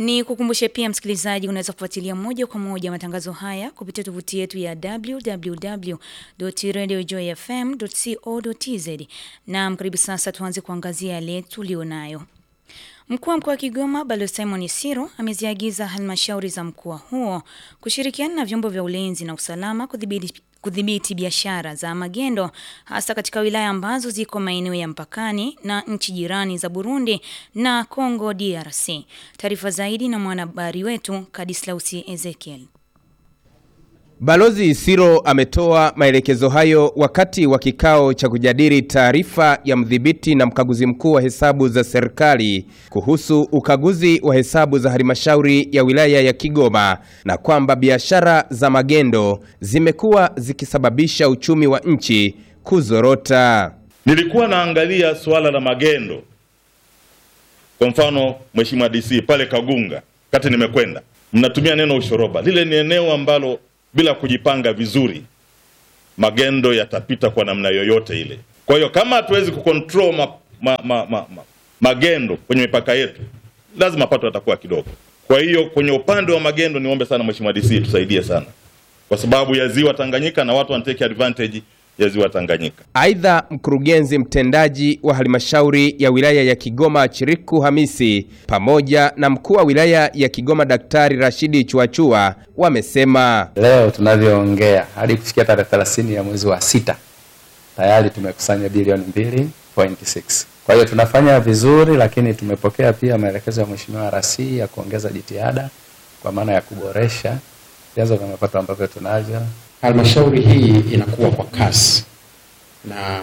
Ni kukumbushe pia msikilizaji, unaweza kufuatilia moja kwa moja matangazo haya kupitia tovuti yetu ya www.radiojoyfm.co.tz. Na karibu sasa tuanze kuangazia yale tulionayo. Mkuu wa mkoa wa Kigoma Balozi Simon Siro ameziagiza halmashauri za mkoa huo kushirikiana na vyombo vya ulinzi na usalama kudhibiti kudhibiti biashara za magendo hasa katika wilaya ambazo ziko maeneo ya mpakani na nchi jirani za Burundi na Congo DRC. Taarifa zaidi na mwanahabari wetu Kadislausi Ezekiel. Balozi Siro ametoa maelekezo hayo wakati wa kikao cha kujadili taarifa ya mdhibiti na mkaguzi mkuu wa hesabu za serikali kuhusu ukaguzi wa hesabu za halmashauri ya wilaya ya Kigoma na kwamba biashara za magendo zimekuwa zikisababisha uchumi wa nchi kuzorota. Nilikuwa naangalia suala la magendo, kwa mfano Mheshimiwa DC pale Kagunga, kati nimekwenda, mnatumia neno ushoroba. Lile ni eneo ambalo bila kujipanga vizuri magendo yatapita kwa namna yoyote ile. Kwa hiyo kama hatuwezi kucontrol ma, ma, ma, ma, ma, magendo kwenye mipaka yetu, lazima mapato yatakuwa kidogo. Kwa hiyo kwenye upande wa magendo, niombe sana Mheshimiwa DC tusaidie sana, kwa sababu ya ziwa Tanganyika na watu wanatake advantage ya ziwa Tanganyika. Aidha, mkurugenzi mtendaji wa halmashauri ya wilaya ya Kigoma Chiriku Hamisi pamoja na mkuu wa wilaya ya Kigoma Daktari Rashidi Chuachua wamesema leo tunavyoongea hadi kufikia tarehe 30 ya mwezi wa sita tayari tumekusanya bilioni 2.6. Kwa hiyo tunafanya vizuri, lakini tumepokea pia maelekezo ya Mheshimiwa RC ya kuongeza jitihada kwa maana ya kuboresha vyanzo vya mapato ambavyo tunavyo halmashauri hii inakuwa kwa kasi, na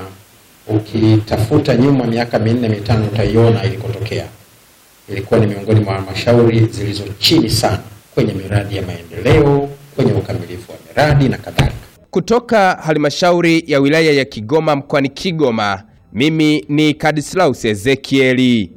ukitafuta nyuma miaka minne mitano utaiona ilikotokea. Ilikuwa ni miongoni mwa halmashauri zilizo chini sana kwenye miradi ya maendeleo, kwenye ukamilifu wa miradi na kadhalika. Kutoka halmashauri ya wilaya ya Kigoma mkoani Kigoma, mimi ni Kadislaus Ezekieli.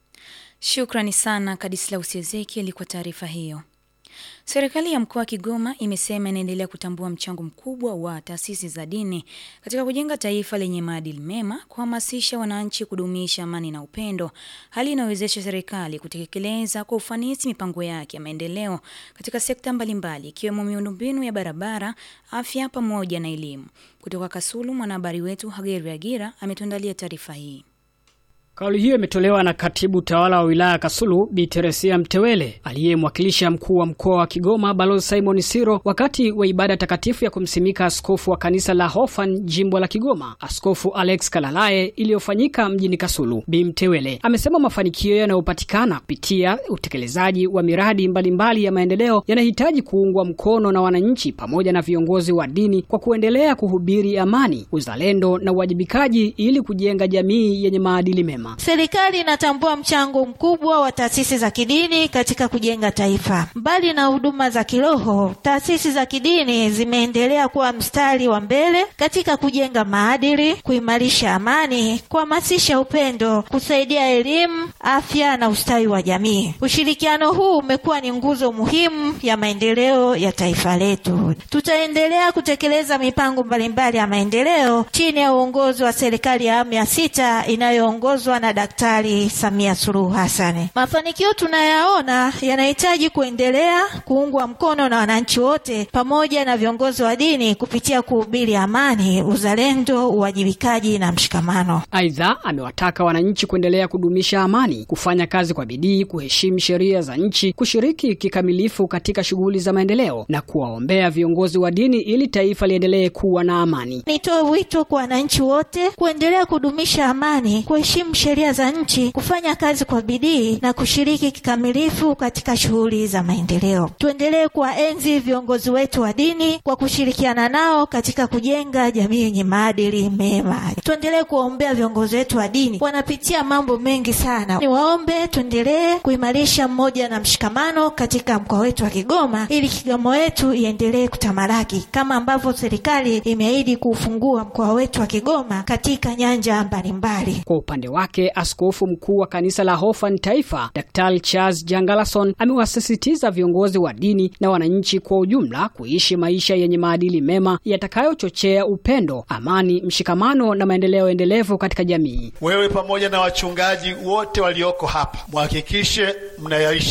Shukrani sana Kadislaus Ezekieli kwa taarifa hiyo. Serikali ya mkoa wa Kigoma imesema inaendelea kutambua mchango mkubwa wa taasisi za dini katika kujenga taifa lenye maadili mema, kuhamasisha wananchi kudumisha amani na upendo, hali inayowezesha serikali kutekeleza kwa ufanisi mipango yake ya maendeleo katika sekta mbalimbali ikiwemo miundombinu ya barabara, afya pamoja na elimu. Kutoka Kasulu, mwanahabari wetu Hageri Agira ametuandalia taarifa hii. Kauli hiyo imetolewa na katibu tawala wa wilaya Kasulu Bi Teresia Mtewele aliyemwakilisha mkuu wa mkoa wa Kigoma Balozi Simon Siro wakati wa ibada takatifu ya kumsimika askofu wa kanisa la Hofan jimbo la Kigoma, Askofu Alex Kalalae iliyofanyika mjini Kasulu. Bi Mtewele amesema mafanikio yanayopatikana kupitia utekelezaji wa miradi mbalimbali mbali ya maendeleo yanahitaji kuungwa mkono na wananchi pamoja na viongozi wa dini kwa kuendelea kuhubiri amani, uzalendo na uwajibikaji ili kujenga jamii yenye maadili mema. Serikali inatambua mchango mkubwa wa taasisi za kidini katika kujenga taifa. Mbali na huduma za kiroho, taasisi za kidini zimeendelea kuwa mstari wa mbele katika kujenga maadili, kuimarisha amani, kuhamasisha upendo, kusaidia elimu, afya na ustawi wa jamii. Ushirikiano huu umekuwa ni nguzo muhimu ya maendeleo ya taifa letu. Tutaendelea kutekeleza mipango mbalimbali ya maendeleo chini ya uongozi wa serikali ya awamu ya sita inayoongozwa na Daktari Samia Suluhu Hassan. Mafanikio tunayaona yanahitaji kuendelea kuungwa mkono na wananchi wote pamoja na viongozi wa dini kupitia kuhubiri amani, uzalendo, uwajibikaji na mshikamano. Aidha, amewataka wananchi kuendelea kudumisha amani, kufanya kazi kwa bidii, kuheshimu sheria za nchi, kushiriki kikamilifu katika shughuli za maendeleo na kuwaombea viongozi wa dini ili taifa liendelee kuwa na amani. Nitoe wito kwa wananchi wote kuendelea kudumisha amani, kuheshimu sheria za nchi, kufanya kazi kwa bidii na kushiriki kikamilifu katika shughuli za maendeleo. Tuendelee kuwaenzi viongozi wetu wa dini kwa kushirikiana nao katika kujenga jamii yenye maadili mema. Tuendelee kuwaombea viongozi wetu wa dini, wanapitia mambo mengi sana. Niwaombe tuendelee kuimarisha mmoja na mshikamano katika mkoa wetu wa Kigoma ili Kigoma wetu iendelee kutamalaki kama ambavyo serikali imeahidi kuufungua mkoa wetu wa Kigoma katika nyanja mbalimbali. Kwa upande wake, askofu mkuu wa kanisa la Hofan Taifa, Daktari Charles Jangalason amewasisitiza viongozi wa dini na wananchi kwa ujumla kuishi maisha yenye maadili mema yatakayochochea upendo, amani, mshikamano na maendeleo endelevu katika jamii. Wewe pamoja na wachungaji wote walioko hapa, muhakikishe mnayaishi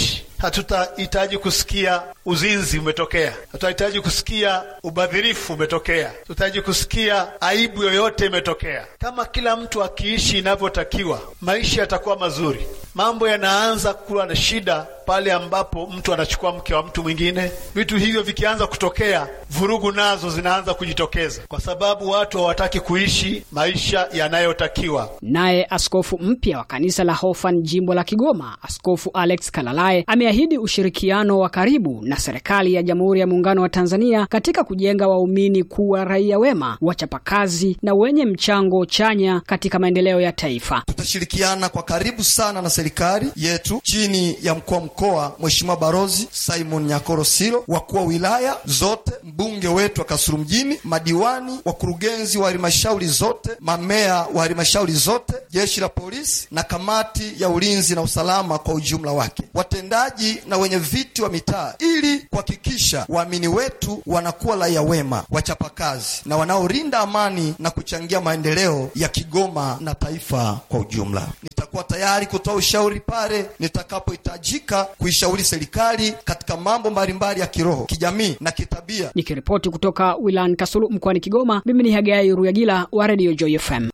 Hatutahitaji kusikia uzinzi umetokea, hatutahitaji kusikia ubadhirifu umetokea, tutahitaji kusikia aibu yoyote imetokea. Kama kila mtu akiishi inavyotakiwa, maisha yatakuwa mazuri. Mambo yanaanza kuwa na shida pale ambapo mtu anachukua mke wa mtu mwingine. Vitu hivyo vikianza kutokea, vurugu nazo zinaanza kujitokeza, kwa sababu watu hawataki kuishi maisha yanayotakiwa. Naye askofu mpya wa kanisa la Hofan jimbo la Kigoma, Askofu Alex Kalalae ameahidi ushirikiano wa karibu na serikali ya Jamhuri ya Muungano wa Tanzania katika kujenga waumini kuwa raia wema, wachapakazi na wenye mchango chanya katika maendeleo ya taifa. Tutashirikiana kwa karibu sana na serikali yetu chini ya mkuu wa mkoa Mheshimiwa Barozi Simon Nyakoro Silo, wakuu wa wilaya zote, mbunge wetu wa Kasulu mjini, madiwani, wakurugenzi wa halmashauri zote, mamea wa halmashauri zote, jeshi la polisi na kamati ya ulinzi na usalama kwa ujumla wake, watendaji na wenye viti wa mitaa, ili kuhakikisha waamini wetu wanakuwa raia wema, wachapakazi na wanaolinda amani na kuchangia maendeleo ya Kigoma na taifa kwa ujumla. Nitakuwa tayari kutoa ushauri pale nitakapohitajika kuishauri serikali katika mambo mbalimbali ya kiroho, kijamii na kitabia. Nikiripoti kutoka wilayani Kasulu mkoani Kigoma, mimi ni Hagai Ruyagila wa Radio Joy FM.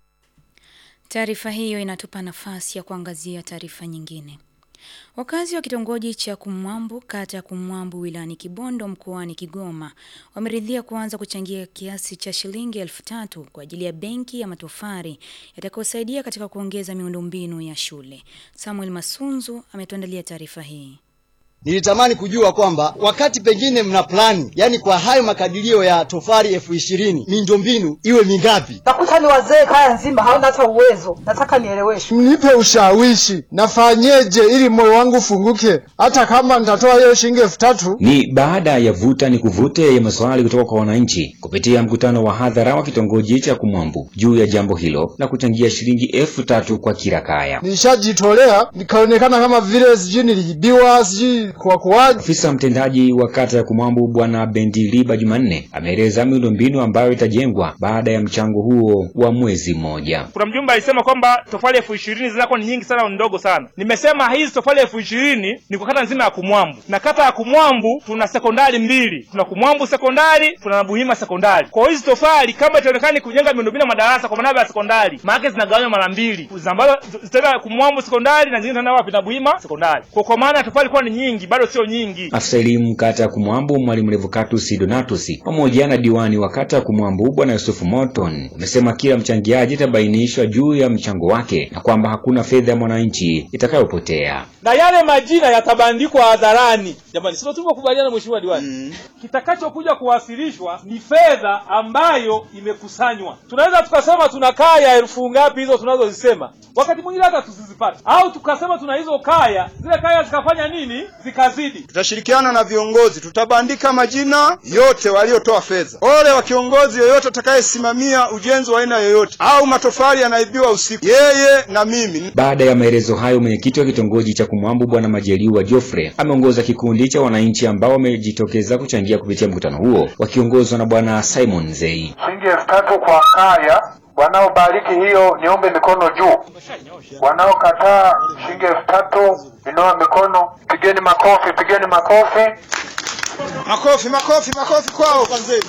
Taarifa hiyo inatupa nafasi ya kuangazia taarifa nyingine. Wakazi wa kitongoji cha Kumwambu kata ya Kumwambu wilayani Kibondo mkoani Kigoma wameridhia kuanza kuchangia kiasi cha shilingi elfu tatu kwa ajili ya benki ya matofari yatakayosaidia katika kuongeza miundombinu ya shule. Samuel Masunzu ametuandalia taarifa hii. Nilitamani kujua kwamba wakati pengine mna plani, yani kwa hayo makadirio ya tofali elfu ishirini miundombinu iwe mingapi? Nakuta ni wazee kaya nzima hawana hata uwezo. Nataka nieleweshwe. Nipe ushawishi, nafanyeje ili moyo wangu ufunguke, hata kama nitatoa hiyo shilingi elfu tatu. Ni baada ya vuta ni kuvute ya maswali kutoka kwa wananchi kupitia mkutano wa hadhara wa kitongoji cha Kumwambu juu ya jambo hilo la kuchangia shilingi elfu tatu kwa kila kaya. Nilishajitolea nikaonekana kama vile sijui niliibiwa, sijui kwa kuwaje. Afisa mtendaji wa kata ya Kumwambu Bwana Bendiliba Jumanne ameeleza miundombinu ambayo itajengwa baada ya mchango huo wa mwezi mmoja. Kuna mjumbe alisema kwamba tofali elfu ishirini zinakuwa ni nyingi sana au ni ndogo sana. Nimesema hizi tofali elfu ishirini ni kwa kata nzima ya Kumwambu, na kata ya Kumwambu tuna sekondari mbili, tuna Kumwambu sekondari, tuna Buhima sekondari. Kwa hiyo hizi tofali kama itaonekana ni kujenga miundombinu ya madarasa kwa maana ya sekondari, maana zinagawanywa mara mbili, ambazo zitaenda Kumwambu sekondari na zingine zitaenda wapi? Na Buhima sekondari. Kwa kwa maana tofali kuwa ni nyingi, bado sio nyingi. Afisa elimu kata ya Kumwambu Mwalimu Revocatus Donatus pamoja na diwani wa kata ya Kumwambu Bwana Yusufu Morton wamesema kila mchangiaji atabainishwa juu ya mchango wake na kwamba hakuna fedha ya mwananchi itakayopotea na yale majina yatabandikwa hadharani. Jamani, sio tumekubaliana mheshimiwa diwani mm. Kitakachokuja kuwasilishwa ni fedha ambayo imekusanywa. Tunaweza tukasema tuna kaya elfu ngapi hizo tunazozisema, wakati mwingine hata tusizipate, au tukasema tuna hizo kaya, zile kaya zikafanya nini, zikazidi. Tutashirikiana na viongozi, tutabandika majina yote waliotoa fedha. Ole wa kiongozi yoyote atakayesimamia ujenzi wa aina yoyote au matofali yanaibiwa usiku, yeye na mimi. Baada ya maelezo hayo, mwenyekiti wa kitongoji cha Kumwambu Bwana Majaliwa Geoffrey ameongoza kikundi cha wananchi ambao wamejitokeza kuchangia kupitia mkutano huo wakiongozwa na Bwana Simon Zei. Shilingi elfu tatu kwa kaya. Wanaobariki hiyo niombe mikono juu. Wanaokataa shilingi elfu tatu inua mikono. Pigeni makofi, pigeni makofi. Makofi, makofi, makofi kwao kwanzeni.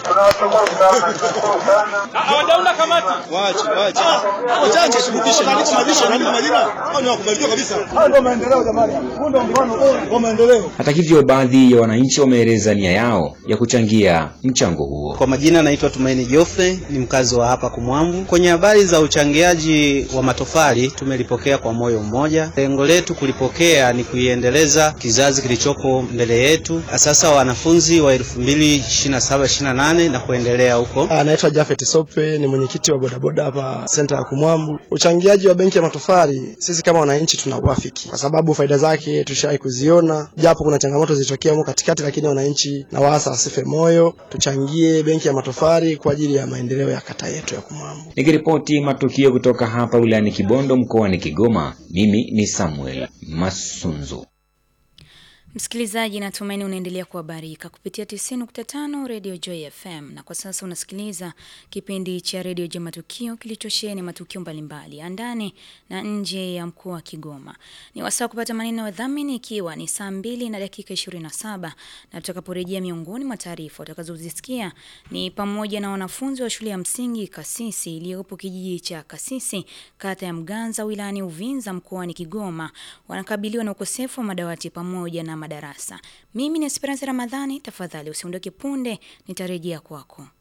Hawajaunda kamati. Waache, waache. Wachache shirikisho na nini majisho na nini majina? Hao ni wakubaliwa kabisa. Hao ndio maendeleo jamani. Huu ndio mfano wa maendeleo. Hata hivyo, baadhi ya wananchi wameeleza nia yao ya kuchangia mchango huo. Kwa majina naitwa Tumaini Jofe, ni mkazi wa hapa Kumwambu. Kwenye habari za uchangiaji wa matofali tumelipokea kwa moyo mmoja. Lengo letu kulipokea ni kuiendeleza kizazi kilichopo mbele yetu, sasa wanafunzi wa 2027 28 na kuendelea huko. Anaitwa Jafet Sope, ni mwenyekiti wa bodaboda hapa senta ya Kumwambu. Uchangiaji wa benki ya matofali, sisi kama wananchi tunauafiki kwa sababu faida zake tushawahi kuziona, japo kuna changamoto zilitokea huko katikati, lakini wananchi na waasa wasife moyo, tuchangie benki ya matofali kwa ajili ya maendeleo ya kata yetu ya Kumwambu. Nikiripoti matukio kutoka hapa wilayani Kibondo mkoani Kigoma, mimi ni Samuel Masunzu. Msikilizaji, natumaini unaendelea kuhabarika kupitia 90.5 Radio Joy FM, na kwa sasa unasikiliza kipindi cha Radio Joy Matukio kilichosheheni matukio mbalimbali ya ndani na nje ya mkoa wa Kigoma. Ni wasaa kupata maneno ya dhamini, ikiwa ni saa mbili na dakika 27, na tutakaporejea, miongoni mwa taarifa utakazozisikia ni pamoja na wanafunzi wa shule ya msingi Kasisi iliyopo kijiji cha Kasisi, kata ya Mganza, wilayani Uvinza, mkoani Kigoma, wanakabiliwa na ukosefu wa madawati pamoja na madarasa. Mimi ni Esperance Ramadhani, tafadhali usiondoke punde, nitarejea kwako.